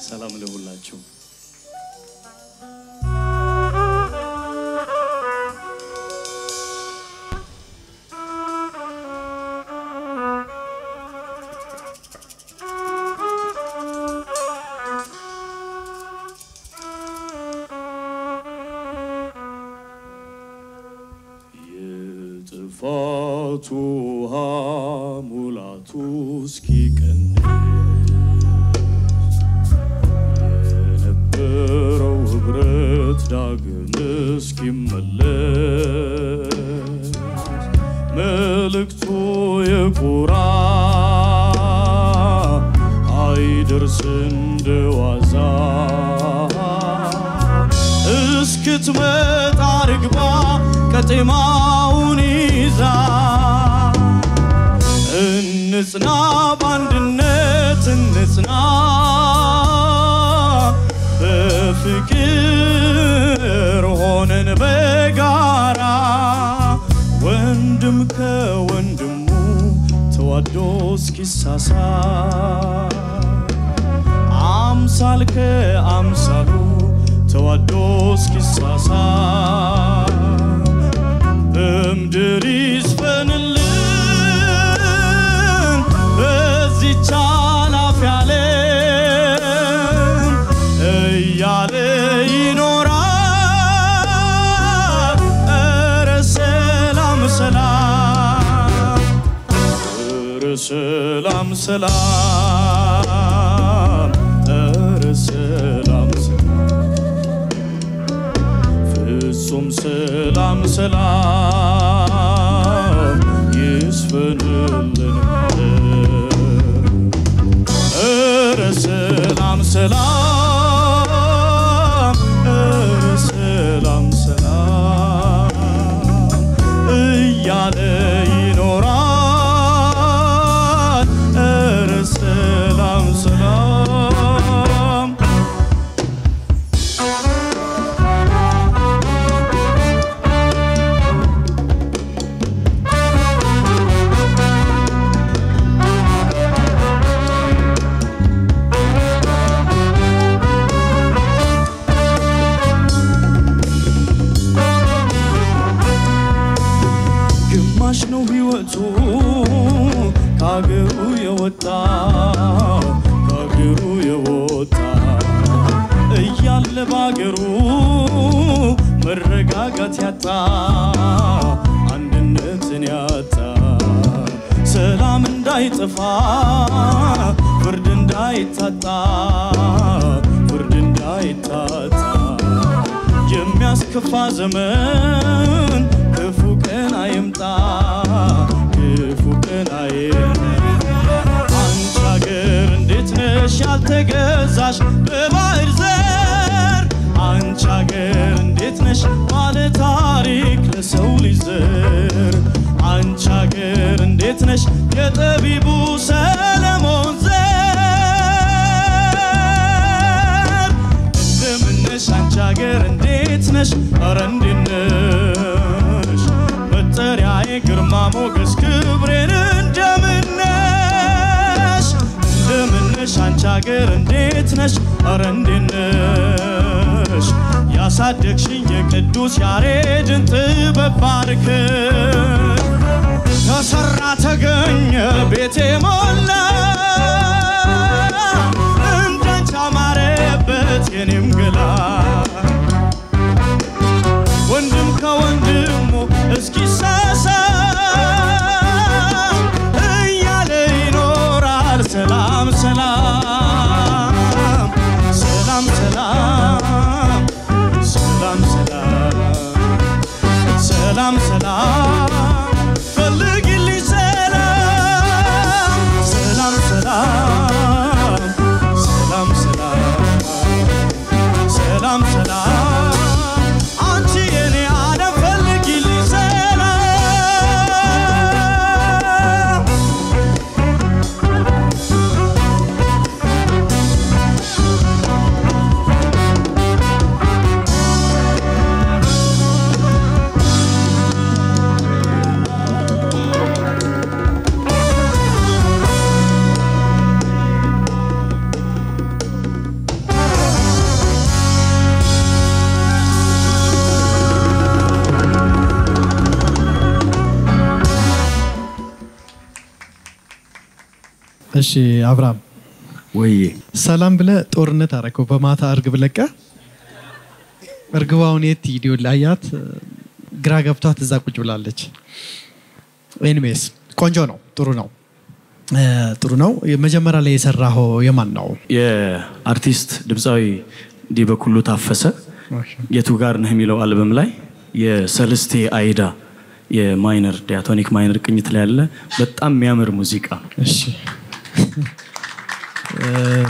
ሰላም ለሁላችሁ። የጥፋቱ ውሃ ሙላቱ እስኪቀንስ የነበረው ህብረት ዳግም እስኪመለስ መልእክቱ የቁራ አይደርስ እንደዋዛ እስክትመጣ ርግባ ቀጤማውን ይዛ እንጽና በአንድነት እንጽና በፍቅር ሆነን በጋራ ወንድም ከወንድሙ ተዋዶ እስኪሳሳ አምሳል ከአምሳሉ ተዋዶ እስኪሳሳ በምድር ይስፈንልን በዚች ኃላፊ ዓለም እያለ ይኖራል። ኧረ ሰላም ሰላም ኧረ ሰላም ሰላም ኧረ ሰላም ሰላም ፍጹም ሰላም ሰላም ይስፈንልን ኧረ ሰላም ሰላም ኧረ ሰላም ሰላም እያለ ይኖራል። ኧረ ሰላም ሰላም ግማሽ ነው ሕይወቱ ከአገሩ የወጣ ከአገሩ የወጣ እያለ በአገሩ መረጋጋት ያጣ አንድነትን ያጣ ሰላም እንዳይጠፋ ፍርድ እንዳይታጣ ፍርድ እንዳይታጣ የሚያስከፋ ዘመን ክፉ ቀን አይምጣ ክፉ ቀን አይምጣ አንቺ አገር እንዴት ነሽ ያልተገዛሽ በባህር ዘር አንቺ አገር እንዴት ነሽ ባለ ታሪክ ለሰው ልጅ ዘር አንቺ አገር እንዴት ነሽ የጠቢቡ ሰለሞን ዘር እንደምነሽ አንቺ ሀገር እንዴት ነሽ? ኧረ እንዴት ነሽ? መጠሪያዬ ግርማ ሞገስ ክብሬን እንደምነሽ እንደምነሽ አንቺ ሀገር እንዴት ነሽ? ኧረ እንዴት ነሽ? ያሳደግሽኝ የቅዱስ ያሬድን ጥበብ ባርክ ተሰራ ተገኘ ቤቴ ሞላ እንዳንቺ አማረበት የኔም ገላ ወንድም ከወንድሙ እስኪሳሳም እያለ ይኖራል። ሰላም ሰላም ሰላም ሰላም ሰላም ሰላም ሰላም ሰላም ፈልግልኝ ሰላም ሰላም ሰላም ሰላም ሰላም እሺ አብርሃም ወይ ሰላም ብለ ጦርነት አረከው በማታ እርግብ ለቀ እርግባውን የት ቪዲዮ ላያት ግራ ገብቷት እዛ ቁጭ ብላለች። ኤኒዌይስ ቆንጆ ነው፣ ጥሩ ነው፣ እ፣ ጥሩ ነው። መጀመሪያ ላይ የሰራኸው የማን ነው? የአርቲስት ድምፃዊ ዲበኩሉ ታፈሰ የቱ ጋር ነህ የሚለው አልበም ላይ የሰልስቴ አይዳ የማይነር ዲያቶኒክ ማይነር ቅኝት ላይ ያለ በጣም የሚያምር ሙዚቃ እሺ እ፣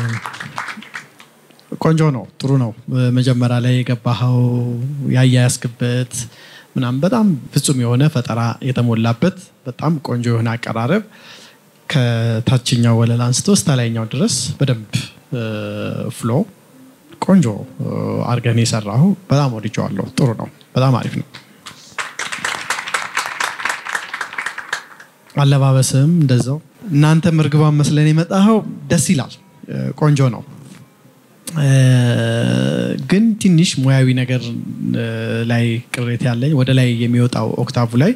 ቆንጆ ነው፣ ጥሩ ነው። መጀመሪያ ላይ የገባኸው ያያያዝክበት ምናምን በጣም ፍጹም የሆነ ፈጠራ የተሞላበት በጣም ቆንጆ የሆነ አቀራረብ ከታችኛው ወለል አንስቶ እስከ ላይኛው ድረስ በደንብ ፍሎ ቆንጆ አርገን የሰራሁ በጣም ወድጀዋለሁ። ጥሩ ነው፣ በጣም አሪፍ ነው። አለባበስም እንደዛው እናንተም እርግባን መስለን የመጣኸው ደስ ይላል፣ እ፣ ቆንጆ ነው። እ፣ ግን ትንሽ ሙያዊ ነገር እ፣ ላይ ቅሬታ ያለኝ ወደ ላይ የሚወጣው ኦክታቭ ላይ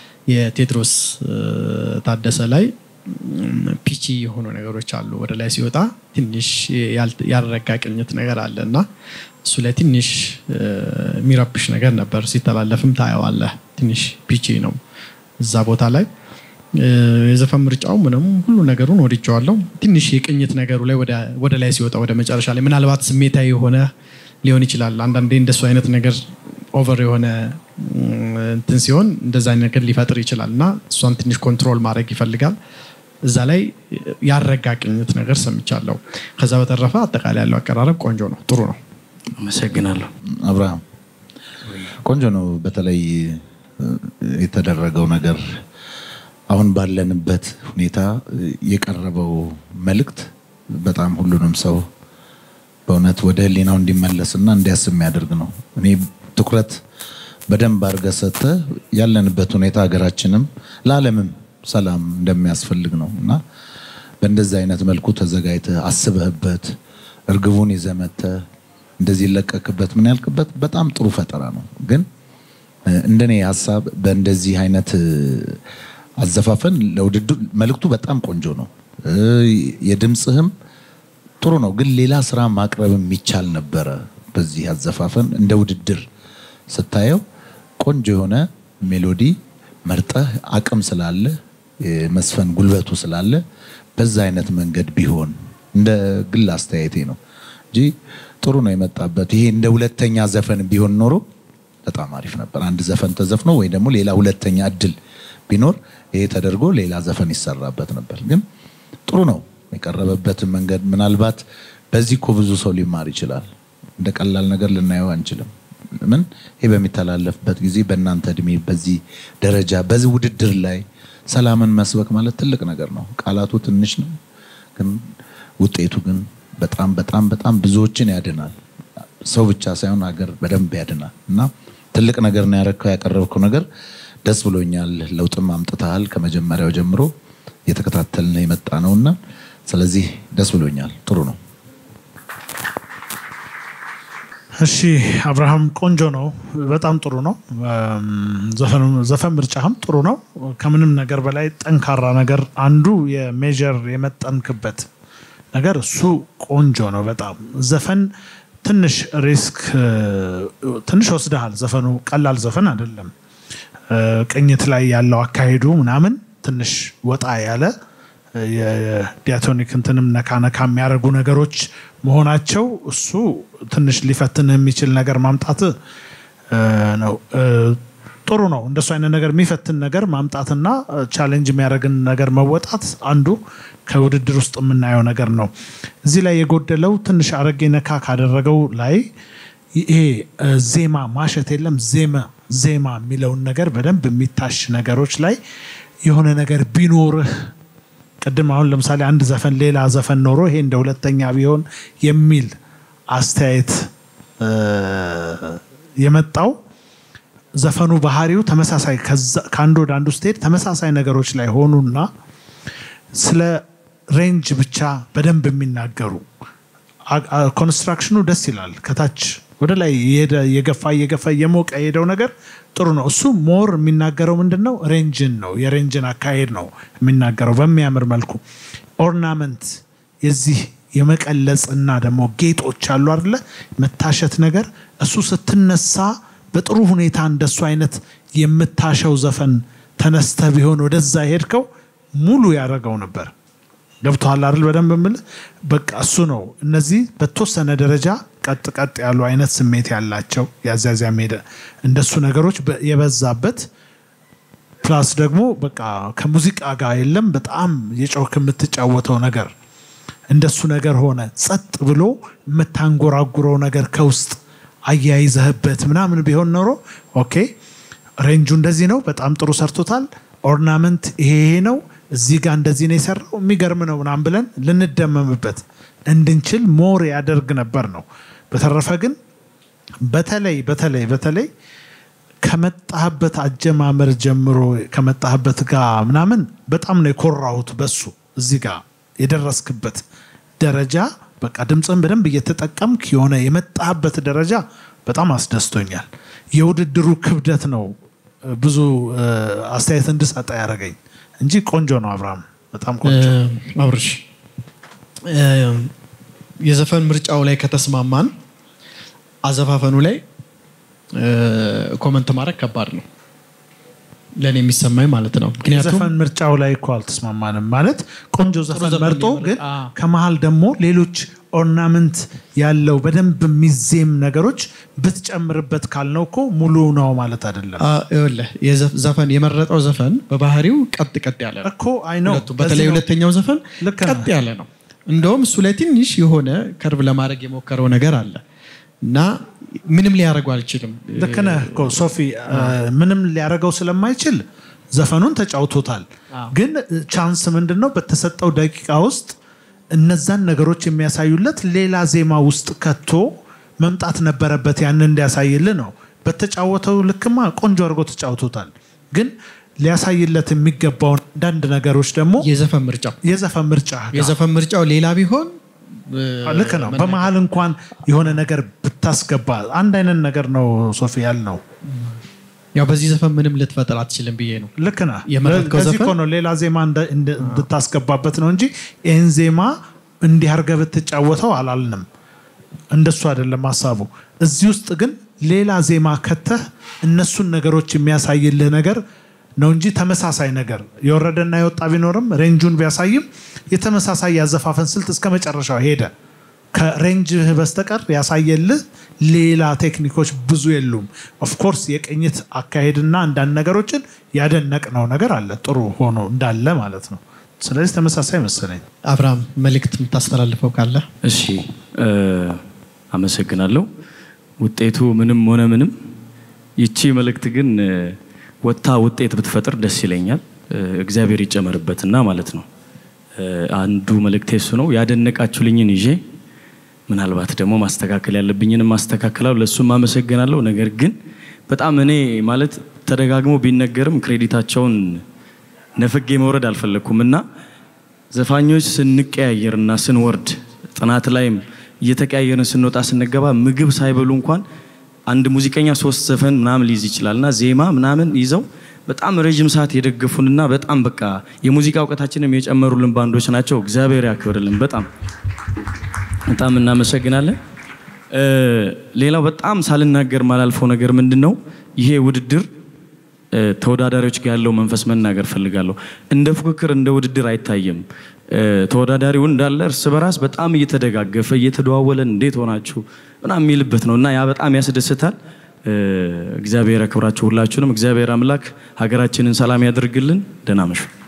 የቴድሮስ እ፣ ታደሰ ላይ እም፣ ፒቺ የሆኑ ነገሮች አሉ። ወደ ላይ ሲወጣ ትንሽ ያል- ያልረጋ ቅኝት ነገር አለ እና እሱ ላይ ትንሽ እ፣ የሚረብሽ ነገር ነበር። ሲተላለፍም ታየዋለህ። ትንሽ ፒቺ ነው እዛ ቦታ ላይ እ፣ የዘፈን ምርጫው ምንም ሁሉ ነገሩን ወድጀዋለሁ። ትንሽ የቅኝት ነገሩ ላይ ወደ- ወደ ላይ ሲወጣ ወደ መጨረሻ ላይ ምናልባት ስሜታዊ የሆነ ሊሆን ይችላል። አንዳንዴ እንደሱ አይነት ነገር ኦቨር የሆነ እም፣ እንትን ሲሆን እንደዛ አይነት ነገር ሊፈጥር ይችላል እና እሷን ትንሽ ኮንትሮል ማድረግ ይፈልጋል። እዛ ላይ ያረጋ ቅኝት ነገር ሰምቻለሁ። ከዛ በተረፈ አጠቃላይ ያለው አቀራረብ ቆንጆ ነው፣ ጥሩ ነው። አመሰግናለሁ። አብርሃም ቆንጆ ነው። በተለይ እ፣ የተደረገው ነገር አሁን ባለንበት ሁኔታ እ፣ የቀረበው መልእክት በጣም ሁሉንም ሰው በእውነት ወደ ሕሊናው እንዲመለስና እንዲያስብ የሚያደርግ ነው። እኔ ትኩረት በደንብ አድርገህ ሰጥተህ ያለንበት ሁኔታ ሀገራችንም ለዓለምም ሰላም እንደሚያስፈልግ ነው እና በእንደዚህ አይነት መልኩ ተዘጋጅተህ አስበህበት እርግቡን ይዘህ መጥተህ እንደዚህ ይለቀቅበት ምን ያልክበት በጣም ጥሩ ፈጠራ ነው። ግን እ፣ እንደኔ ሀሳብ በእንደዚህ አይነት እ፣ አዘፋፈን ለውድድር መልእክቱ በጣም ቆንጆ ነው። እ፣ የድምፅህም ጥሩ ነው። ግን ሌላ ስራ ማቅረብ የሚቻል ነበረ። በዚህ አዘፋፈን እንደ ውድድር ስታየው ቆንጆ የሆነ ሜሎዲ መርጠህ አቅም ስላለ የመስፈን ጉልበቱ ስላለ በዛ አይነት መንገድ ቢሆን እንደ ግል አስተያየቴ ነው እንጂ ጥሩ ነው የመጣበት። ይሄ እንደ ሁለተኛ ዘፈን ቢሆን ኖሮ በጣም አሪፍ ነበር። አንድ ዘፈን ተዘፍኖ ወይ ደግሞ ሌላ ሁለተኛ እድል ቢኖር ይሄ ተደርጎ ሌላ ዘፈን ይሰራበት ነበር። ግን ጥሩ ነው የቀረበበትን መንገድ። ምናልባት በዚህ እኮ ብዙ ሰው ሊማር ይችላል። እንደ ቀላል ነገር ልናየው አንችልም። ምን ይሄ በሚተላለፍበት ጊዜ በእናንተ እድሜ በዚህ ደረጃ በዚህ ውድድር ላይ ሰላምን መስበክ ማለት ትልቅ ነገር ነው። ቃላቱ ትንሽ ነው፣ ግን ውጤቱ ግን በጣም በጣም በጣም ብዙዎችን ያድናል። ሰው ብቻ ሳይሆን ሀገር በደንብ ያድናል እና ትልቅ ነገር ነው ያረከው ያቀረብከው ነገር ደስ ብሎኛል። ለውጥም አምጥተሃል። ከመጀመሪያው ጀምሮ የተከታተልን የመጣ ነውና ስለዚህ ደስ ብሎኛል። ጥሩ ነው። እሺ አብርሃም ቆንጆ ነው፣ በጣም ጥሩ ነው። እም፣ ዘፈኑ- ዘፈን ምርጫህም ጥሩ ነው። ከምንም ነገር በላይ ጠንካራ ነገር አንዱ የሜጀር የመጠንክበት ነገር እሱ ቆንጆ ነው በጣም ዘፈን ትንሽ ሪስክ እ፣ ትንሽ ወስደሃል። ዘፈኑ ቀላል ዘፈን አይደለም። እ፣ ቅኝት ላይ ያለው አካሄዱ ምናምን ትንሽ ወጣ ያለ እ፣ የዲያቶኒክ እንትንም ነካ ነካ የሚያደርጉ ነገሮች መሆናቸው እሱ ትንሽ ሊፈትንህ የሚችል ነገር ማምጣት እ፣ ነው። እ፣ ጥሩ ነው። እንደሱ አይነት ነገር የሚፈትን ነገር ማምጣትና ቻሌንጅ የሚያደርግን ነገር መወጣት አንዱ ከውድድር ውስጥ የምናየው ነገር ነው። እዚህ ላይ የጎደለው ትንሽ አረጌ ነካ ካደረገው ላይ ይሄ እ፣ ዜማ ማሸት የለም ዜማ ዜማ የሚለውን ነገር በደንብ የሚታሽ ነገሮች ላይ የሆነ ነገር ቢኖርህ ቅድም አሁን ለምሳሌ አንድ ዘፈን ሌላ ዘፈን ኖሮ ይሄ እንደ ሁለተኛ ቢሆን የሚል አስተያየት እ፣ የመጣው ዘፈኑ ባህሪው ተመሳሳይ ከዛ- ከአንዱ ወደ አንዱ ስትሄድ ተመሳሳይ ነገሮች ላይ ሆኑና ስለ ሬንጅ ብቻ በደንብ የሚናገሩ አ- አ- ኮንስትራክሽኑ ደስ ይላል። ከታች ወደ ላይ እየሄደ እየገፋ እየገፋ እየሞቀ የሄደው ነገር ጥሩ ነው። እሱ ሞር የሚናገረው ምንድን ነው? ሬንጅን ነው የሬንጅን አካሄድ ነው የሚናገረው በሚያምር መልኩ። ኦርናመንት የዚህ የመቀለጽ እና ደግሞ ጌጦች አሉ አይደለ መታሸት ነገር እሱ ስትነሳ በጥሩ ሁኔታ እንደሱ አይነት የምታሸው ዘፈን ተነስተ ቢሆን ወደዛ ሄድከው ሙሉ ያደረገው ነበር ገብቶሃል አይደል በደንብ የምልህ በቃ እሱ ነው እነዚህ በተወሰነ ደረጃ ቀጥ ቀጥ ያሉ አይነት ስሜት ያላቸው ያዚያዚያ ሜደ እንደሱ ነገሮች በ- የበዛበት ፕላስ ደግሞ በቃ ከሙዚቃ ጋር የለም በጣም የጮክ የምትጫወተው ነገር እንደሱ ነገር ሆነ ጸጥ ብሎ የምታንጎራጉረው ነገር ከውስጥ አያይዘህበት ምናምን ቢሆን ኖሮ ኦኬ ሬንጁ እንደዚህ ነው በጣም ጥሩ ሰርቶታል ኦርናመንት ይሄ ይሄ ነው እዚህ ጋር እንደዚህ ነው የሰራው የሚገርም ነው ምናምን ብለን ልንደመምበት እንድንችል ሞር ያደርግ ነበር ነው በተረፈ ግን በተለይ በተለይ በተለይ ከመጣህበት አጀማመር ጀምሮ ከመጣህበት ጋር ምናምን በጣም ነው የኮራሁት በሱ እዚህ ጋር የደረስክበት ደረጃ በቃ ድምፅን በደንብ እየተጠቀምክ የሆነ የመጣህበት ደረጃ በጣም አስደስቶኛል። የውድድሩ ክብደት ነው እ፣ ብዙ እ፣ አስተያየት እንድሰጠ ያደረገኝ እንጂ ቆንጆ ነው። አብርሃም በጣም ቆንጆ አብርሽ እ፣ የዘፈን ምርጫው ላይ ከተስማማን አዘፋፈኑ ላይ እ፣ ኮመንት ማድረግ ከባድ ነው ለእኔ የሚሰማኝ ማለት ነው። ምክንያቱም የዘፈን ምርጫው ላይ እኮ አልተስማማንም። ማለት ቆንጆ ዘፈን ዘፈን መርጦ የመረጠ- ግን አዎ። ከመሀል ደግሞ ሌሎች ኦርናመንት ያለው በደንብ የሚዜም ነገሮች ብትጨምርበት ካልነው እኮ ሙሉ ነው ማለት አይደለም አ፣ ይኸውልህ የዘፍ- ዘፈን የመረጠው ዘፈን በባህሪው ቀጥ ቀጥ ያለ ነው። እኮ አይ ነው ሁለቱ በተለይ ሁለተኛው ዘፈን ልክ ነህ። ቀጥ ያለ ነው። እንደውም እሱ ላይ ትንሽ የሆነ ከርብ ለማድረግ የሞከረው ነገር አለ እና ምንም ሊያደርገው አልችልም። ልክ ነህ እኮ ሶፊ እ፣ ምንም ሊያደርገው ስለማይችል ዘፈኑን ተጫውቶታል። ግን ቻንስ ምንድን ነው በተሰጠው ደቂቃ ውስጥ እነዛን ነገሮች የሚያሳዩለት ሌላ ዜማ ውስጥ ከቶ መምጣት ነበረበት። ያንን እንዲያሳይልህ ነው። በተጫወተው ልክማ ቆንጆ አድርጎ ተጫውቶታል። ግን ሊያሳይለት የሚገባውን አንዳንድ ነገሮች ደግሞ የዘፈን ምርጫው የዘፈን ምርጫ ጋር የዘፈን ምርጫው ሌላ ቢሆን እ፣ ልክ ነው። በመሀል እንኳን የሆነ ነገር ብታስገባ አንድ አይነት ነገር ነው ሶፊ ያልነው ያው በዚህ ዘፈን ምንም ልትፈጥር አትችልም ብዬ ነው። ልክ ነህ። የመረጥከው ለዚህ ዘፈን? እኮ ነው ሌላ ዜማ እንደ- እንደ- እንድታስገባበት ነው እንጂ ይህን ዜማ እንዲህ አድርገህ ብትጫወተው አላልንም። እንደሱ አይደለም ሀሳቡ። እዚህ ውስጥ ግን ሌላ ዜማ ከተህ እነሱን ነገሮች የሚያሳይልህ ነገር ነው እንጂ ተመሳሳይ ነገር የወረደና የወጣ ቢኖርም ሬንጁን ቢያሳይም የተመሳሳይ ያዘፋፈን ስልት እስከ መጨረሻው ሄደ። ከሬንጅህ በስተቀር ያሳየልህ ሌላ ቴክኒኮች ብዙ የሉም። ኦፍኮርስ የቅኝት አካሄድና አንዳንድ ነገሮችን ያደነቅነው ነገር አለ ጥሩ ሆኖ እንዳለ ማለት ነው። ስለዚህ ተመሳሳይ መሰለኝ። አብርሃም መልእክት የምታስተላልፈው ካለ እሺ እ፣ አመሰግናለሁ። ውጤቱ ምንም ሆነ ምንም ይቺ መልእክት ግን እ፣ ወጥታ ውጤት ብትፈጥር ደስ ይለኛል። እ፣ እግዚአብሔር ይጨመርበትና ማለት ነው። እ፣ አንዱ መልእክቴ እሱ ነው። ያደነቃችሁልኝን ይዤ ምናልባት ደግሞ ማስተካከል ያለብኝንም ማስተካከላለሁ። ለእሱም አመሰግናለሁ። ነገር ግን በጣም እኔ ማለት ተደጋግሞ ቢነገርም ክሬዲታቸውን ነፍጌ መውረድ አልፈለግኩም እና ዘፋኞች ስንቀያየርና ስንወርድ ጥናት ላይም እየተቀያየርን ስንወጣ ስንገባ ምግብ ሳይበሉ እንኳን አንድ ሙዚቀኛ ሶስት ዘፈን ምናምን ሊይዝ ይችላል እና ዜማ ምናምን ይዘው በጣም ረዥም ሰዓት የደገፉንና በጣም በቃ የሙዚቃ እውቀታችንም የጨመሩልን ባንዶች ናቸው። እግዚአብሔር ያክብርልን። በጣም በጣም እናመሰግናለን። እ፣ ሌላው በጣም ሳልናገር ማላልፈው ነገር ምንድን ነው ይሄ ውድድር እ፣ ተወዳዳሪዎች ጋር ያለው መንፈስ መናገር ፈልጋለሁ። እንደ ፉክክር እንደ ውድድር አይታይም። እ፣ ተወዳዳሪው እንዳለ እርስ በራስ በጣም እየተደጋገፈ እየተደዋወለን እንዴት ሆናችሁ ምናምን የሚልበት ነው እና ያ በጣም ያስደስታል። እ፣ እግዚአብሔር ያክብራችሁ ሁላችሁንም። እግዚአብሔር አምላክ ሀገራችንን ሰላም ያደርግልን። ደህና መሹ።